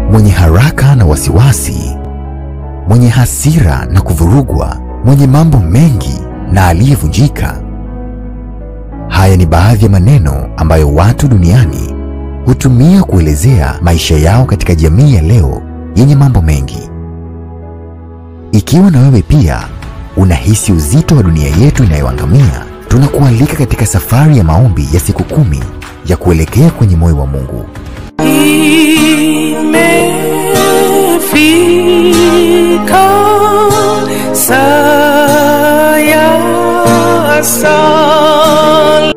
mwenye haraka na wasiwasi, mwenye hasira na kuvurugwa, mwenye mambo mengi na aliyevunjika. Haya ni baadhi ya maneno ambayo watu duniani hutumia kuelezea maisha yao katika jamii ya leo yenye mambo mengi. Ikiwa na wewe pia unahisi uzito wa dunia yetu inayoangamia, tunakualika katika safari ya maombi ya siku kumi ya kuelekea kwenye moyo wa Mungu. Imefika saa ya sala.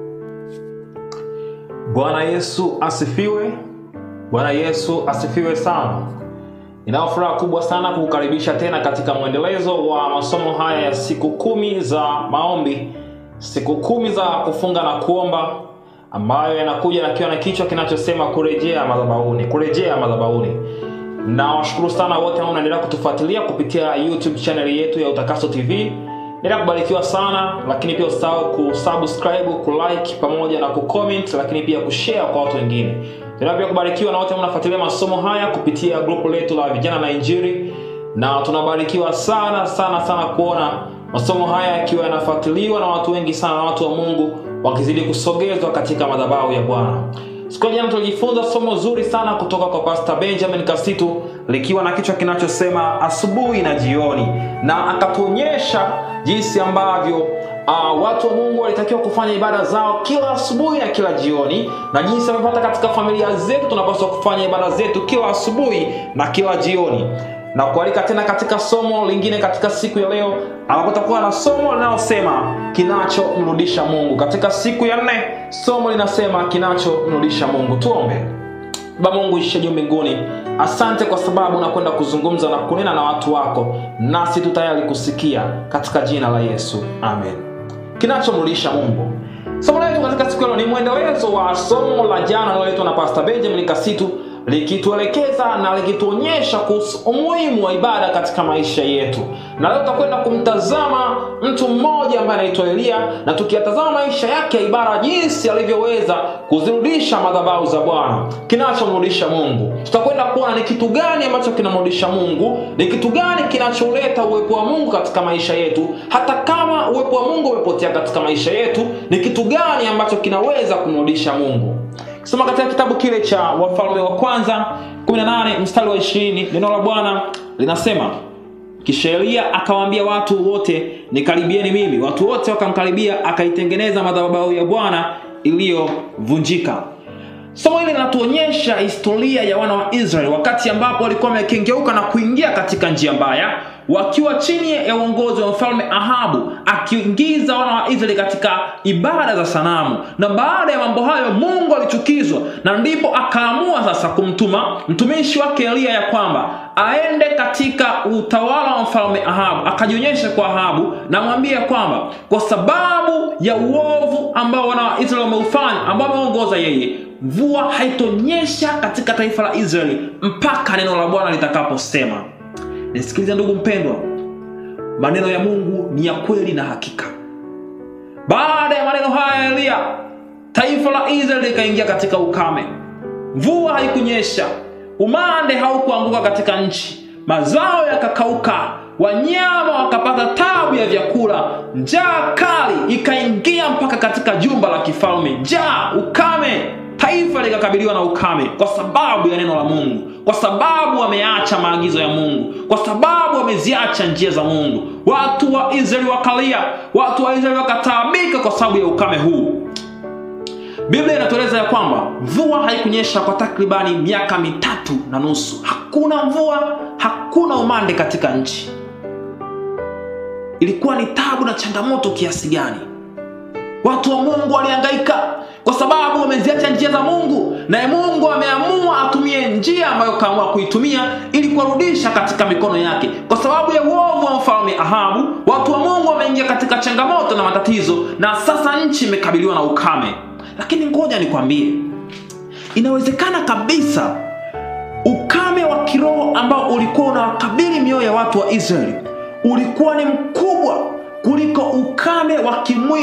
Bwana Yesu asifiwe. Bwana Yesu asifiwe sana. Ninayo furaha kubwa sana kukukaribisha tena katika mwendelezo wa masomo haya ya siku kumi za maombi, siku kumi za kufunga na kuomba, ambayo yanakuja nakiwa na kichwa kinachosema kurejea madhabahuni, kurejea madhabahuni. Nawashukuru sana wote ambao mnaendelea kutufuatilia kupitia YouTube channel yetu ya Utakaso TV. Endelea kubarikiwa sana, lakini pia usahau kusubscribe, kulike pamoja na kucomment, lakini pia kushare kwa watu wengine. Endelea pia kubarikiwa na wote ambao mnafuatilia masomo haya kupitia grupu letu la vijana na Injili, na tunabarikiwa sana sana sana kuona masomo haya yakiwa yanafuatiliwa na watu wengi sana, na watu wa Mungu wakizidi kusogezwa katika madhabahu ya Bwana. Siku ya jana tulijifunza somo zuri sana kutoka kwa Pastor Benjamin Kasitu likiwa na kichwa kinachosema asubuhi na jioni, na akatuonyesha jinsi ambavyo uh, watu wa Mungu walitakiwa kufanya ibada zao kila asubuhi na kila jioni, na jinsi ambavyo hata katika familia zetu tunapaswa kufanya ibada zetu kila asubuhi na kila jioni na kualika tena katika somo lingine katika siku ya leo ambapo tutakuwa na somo linalosema kinachomrudisha Mungu. Katika siku ya nne somo linasema kinachomrudisha Mungu. Tuombe. Baba Mungu ishe juu mbinguni, asante kwa sababu unakwenda kuzungumza na kunena na watu wako, nasi tu tayari kusikia, katika jina la Yesu, amen. Kinachomrudisha Mungu. Somo letu katika siku ya leo ni mwendelezo wa somo la jana linaloletwa na Pastor Benjamin Kasitu likituelekeza na likituonyesha kuhusu umuhimu wa ibada katika maisha yetu. Na leo tutakwenda kumtazama mtu mmoja ambaye anaitwa Eliya, na tukiyatazama maisha yake ya ibada, jinsi alivyoweza kuzirudisha madhabahu za Bwana. Kinachomrudisha Mungu, tutakwenda kuona ni kitu gani ambacho kinamrudisha Mungu, ni kitu gani kinacholeta uwepo wa Mungu katika maisha yetu, hata kama uwepo wa Mungu umepotea katika maisha yetu, ni kitu gani ambacho kinaweza kumrudisha Mungu. Soma katika kitabu kile cha Wafalme wa kwanza 18 mstari wa 20, neno la Bwana linasema kisha Eliya akawaambia watu wote, nikaribieni mimi. Watu wote wakamkaribia, akaitengeneza madhabahu ya Bwana iliyovunjika. Somo hili linatuonyesha historia ya wana wa Israeli wakati ambapo walikuwa wamekengeuka na kuingia katika njia mbaya, wakiwa chini ya uongozi wa mfalme Ahabu, akiingiza wana wa Israeli katika ibada za sanamu. Na baada ya mambo hayo, Mungu alichukizwa, na ndipo akaamua sasa kumtuma mtumishi wake Eliya ya kwamba aende katika utawala wa mfalme Ahabu, akajionyesha kwa Ahabu na mwambie kwamba kwa sababu ya uovu ambao wana wa Israeli wameufanya, ambao wameongoza yeye mvua haitonyesha katika taifa la Israeli mpaka neno la Bwana litakaposema. Nisikilize ndugu mpendwa, maneno ya Mungu ni ya kweli na hakika. Baada ya maneno haya ya Eliya, taifa la Israeli likaingia katika ukame. Mvua haikunyesha, umande haukuanguka katika nchi, mazao yakakauka, wanyama wakapata tabu ya vyakula, njaa kali ikaingia mpaka katika jumba la kifalme. Njaa, ukame, taifa likakabiliwa na ukame kwa sababu ya neno la Mungu, kwa sababu wameacha maagizo ya Mungu, kwa sababu wameziacha njia za Mungu. Watu wa Israeli wakalia, watu wa Israeli wakataabika kwa sababu ya ukame huu. Biblia inatueleza ya kwamba mvua haikunyesha kwa takribani miaka mitatu na nusu. Hakuna mvua, hakuna umande katika nchi. Ilikuwa ni tabu na changamoto kiasi gani! Watu wa Mungu walihangaika kwa sababu wameziacha njia za Mungu, naye Mungu ameamua atumie njia ambayo kaamua kuitumia ili kuwarudisha katika mikono yake. Kwa sababu ya uovu wa mfalme Ahabu, watu wa Mungu wameingia katika changamoto na matatizo, na sasa nchi imekabiliwa na ukame. Lakini ngoja nikwambie, inawezekana kabisa ukame wa kiroho ambao ulikuwa unawakabili mioyo ya watu wa Israeli ulikuwa ni mkubwa kuliko ukame wa kimwili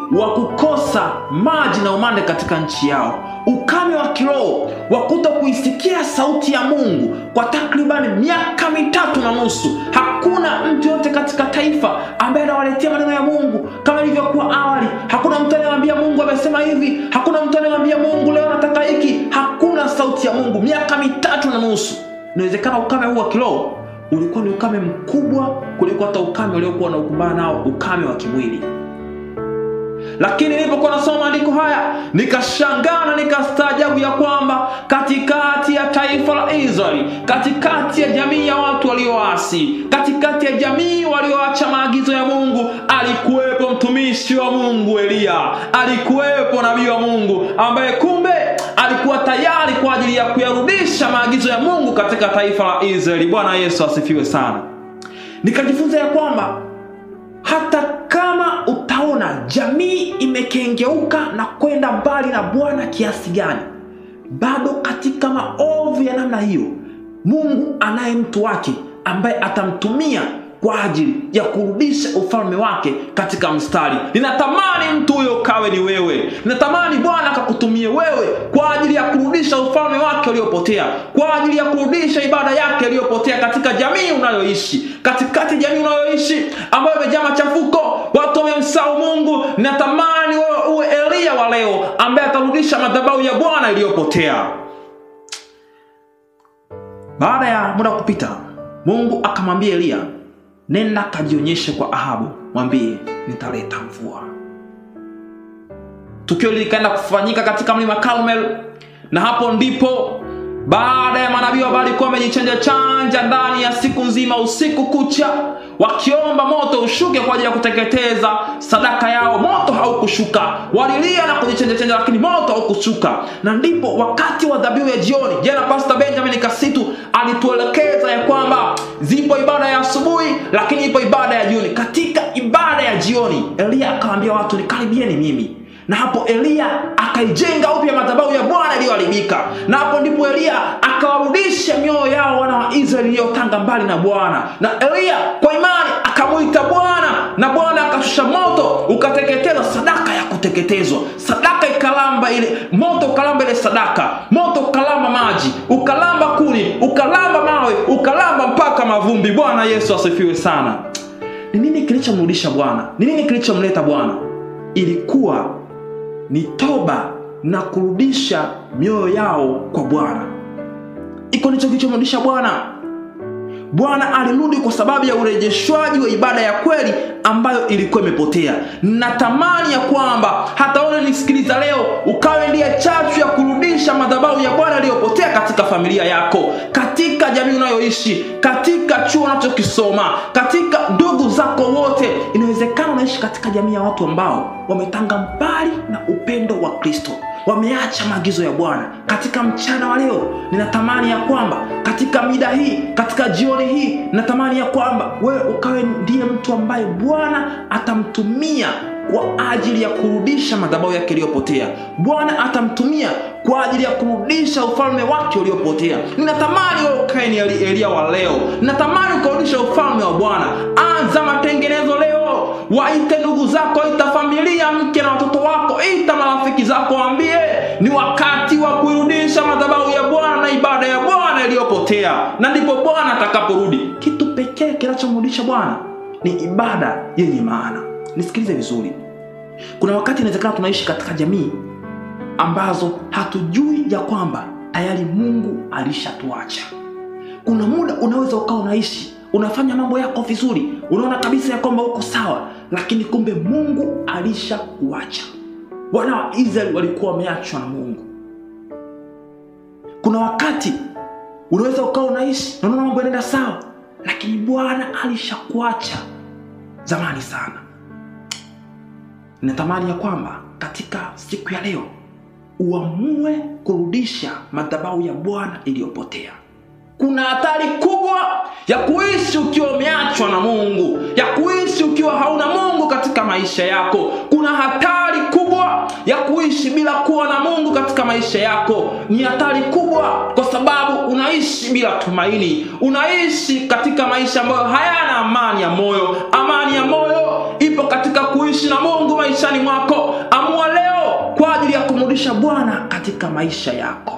wa kukosa maji na umande katika nchi yao ukame wa kiroho wa kuto kuisikia sauti ya mungu kwa takribani miaka mitatu na nusu hakuna mtu yote katika taifa ambaye anawaletea maneno ya mungu kama ilivyokuwa awali hakuna mtu anayewambia mungu amesema hivi hakuna mtu anayewambia mungu leo nataka hiki hakuna sauti ya mungu miaka mitatu na nusu inawezekana ukame huu wa kiroho ulikuwa ni ukame mkubwa kuliko hata ukame uliokuwa unakumbana nao ukame wa kimwili lakini nilipokuwa nasoma maandiko haya nikashangaa na nikastaajabu ya kwamba katikati ya taifa la israeli katikati ya jamii ya watu walioasi katikati ya jamii walioacha maagizo ya mungu alikuwepo mtumishi wa mungu eliya alikuwepo nabii wa mungu ambaye kumbe alikuwa tayari kwa ajili ya kuyarudisha maagizo ya mungu katika taifa la israeli bwana yesu asifiwe sana nikajifunza ya kwamba hata kama utaona jamii imekengeuka na kwenda mbali na bwana kiasi gani bado katika maovu ya namna hiyo mungu anaye mtu wake ambaye atamtumia kwa ajili ya kurudisha ufalme wake katika mstari ninatamani mtu huyo kawe ni wewe ninatamani bwana akakutumie wewe kwa ajili ya kurudisha ufalme wake uliopotea kwa ajili ya kurudisha ibada yake iliyopotea katika jamii unayoishi katikati ya jamii unayoishi ambayo imejaa machafuko watu wamemsahau mungu ninatamani wewe uwe eliya wa leo ambaye atarudisha madhabahu ya bwana iliyopotea baada ya muda kupita mungu akamwambia eliya nenda kajionyeshe kwa ahabu mwambie nitaleta mvua tukio likaenda kufanyika katika mlima Karmel na hapo ndipo baada ya manabii ambao walikuwa wamejichanja chanja ndani ya siku nzima usiku kucha wakiomba moto ushuke kwa ajili ya kuteketeza sadaka yao moto haukushuka walilia na kujichanja chanja lakini moto haukushuka na ndipo wakati wa dhabihu ya jioni jana pastor benjamin kasitu alituelekeza ya kwamba zipo ibada ya asubuhi lakini ipo ibada ya jioni katika ibada ya jioni eliya akawaambia watu nikaribieni mimi na hapo eliya akaijenga upya madhabahu ya bwana iliyoharibika na hapo ndipo eliya akawarudisha mioyo yao wana wa israeli iliyotanga mbali na bwana na eliya kwa imani akamwita bwana na bwana akashusha moto ukateketeza sadaka ya kuteketezwa sadaka ikalamba ile moto ukalamba ile sadaka moto ukalamba maji ukalamba kuni ukalamba mawe ukalamba mpaka mavumbi bwana yesu asifiwe sana ni nini kilichomrudisha bwana ni nini kilichomleta bwana ilikuwa ni toba na kurudisha mioyo yao kwa bwana iko ndicho kilichomrudisha bwana bwana alirudi kwa sababu ya urejeshwaji wa ibada ya kweli ambayo ilikuwa imepotea natamani ya kwamba hata wewe nisikiliza leo ukawe ndiye chachu ya kurudisha madhabahu ya bwana iliyopotea katika familia yako katika jamii unayoishi katika chuo unachokisoma katika ndugu zako wote inawezekana unaishi katika jamii ya watu ambao wametanga mbali na upendo wa kristo wameacha maagizo ya bwana katika mchana wa leo ninatamani ya kwamba katika mida hii katika jioni hii ninatamani ya kwamba wewe ukawe ndiye mtu ambaye bwana atamtumia kwa ajili ya kurudisha madhabahu yake iliyopotea bwana atamtumia kwa ajili ya kurudisha ufalme wake uliopotea ninatamani wewe ukae ni Eli- eliya wa leo ninatamani ukarudisha ufalme wa bwana anza matengenezo leo waite ndugu zako ita familia mke na watoto wako ita marafiki zako waambie ni wakati wa kuirudisha madhabahu ya bwana na ibada ya bwana iliyopotea na ndipo bwana atakaporudi kitu pekee kinachomrudisha bwana ni ibada yenye maana nisikilize vizuri kuna wakati inawezekana tunaishi katika jamii ambazo hatujui ya kwamba tayari mungu alishatuacha kuna muda unaweza ukawa unaishi unafanya mambo yako vizuri unaona kabisa ya kwamba uko sawa lakini kumbe mungu alishakuacha wana wa israeli walikuwa wameachwa na mungu kuna wakati unaweza ukawa unaishi na unaona mambo yanaenda sawa lakini bwana alishakuacha zamani sana ninatamani ya kwamba katika siku ya leo uamue kurudisha madhabahu ya bwana iliyopotea kuna hatari kubwa ya kuishi ukiwa umeachwa na mungu ya kuishi ukiwa hauna mungu katika maisha yako kuna hatari kubwa ya kuishi bila kuwa na mungu katika maisha yako ni hatari kubwa kwa sababu unaishi bila tumaini unaishi katika maisha ambayo hayana amani ya moyo amani ya moyo ipo katika kuishi na mungu maishani mwako amua leo kwa ajili ya kumrudisha bwana katika maisha yako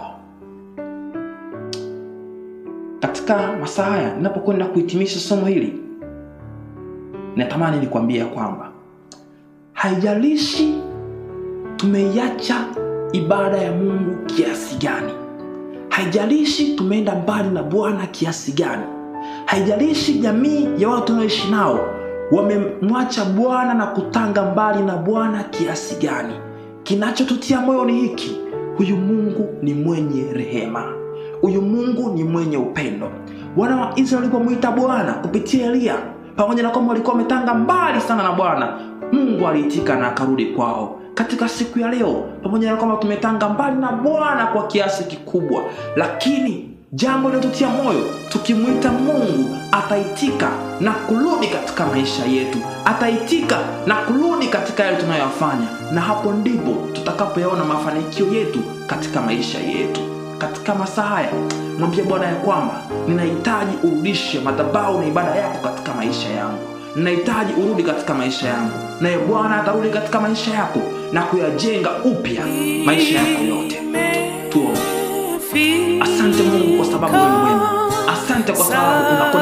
katika masaa haya ninapokwenda kuhitimisha somo hili natamani nikwambia kwamba haijalishi tumeiacha ibada ya mungu kiasi gani haijalishi tumeenda mbali na bwana kiasi gani haijalishi jamii ya watu tunaoishi nao wamemwacha bwana na kutanga mbali na bwana kiasi gani kinachotutia moyo ni hiki huyu mungu ni mwenye rehema huyu mungu ni mwenye upendo wana wa israeli walipomwita bwana kupitia eliya pamoja na kwamba walikuwa wametanga mbali sana na bwana mungu aliitika na akarudi kwao katika siku ya leo pamoja na kwamba tumetanga mbali na bwana kwa kiasi kikubwa lakini jambo linalotutia moyo tukimwita mungu ataitika na kurudi katika maisha yetu ataitika na kurudi katika yale tunayoyafanya na hapo ndipo tutakapoyaona mafanikio yetu katika maisha yetu katika masaa haya mwambie bwana ya kwamba ninahitaji urudishe madhabau na ibada yako katika maisha yangu ninahitaji urudi katika maisha yangu naye bwana atarudi katika maisha yako na kuyajenga upya maisha yako yote tuombe asante mungu kwa sababu wewe ni mwema asante kwa sababu unakwenda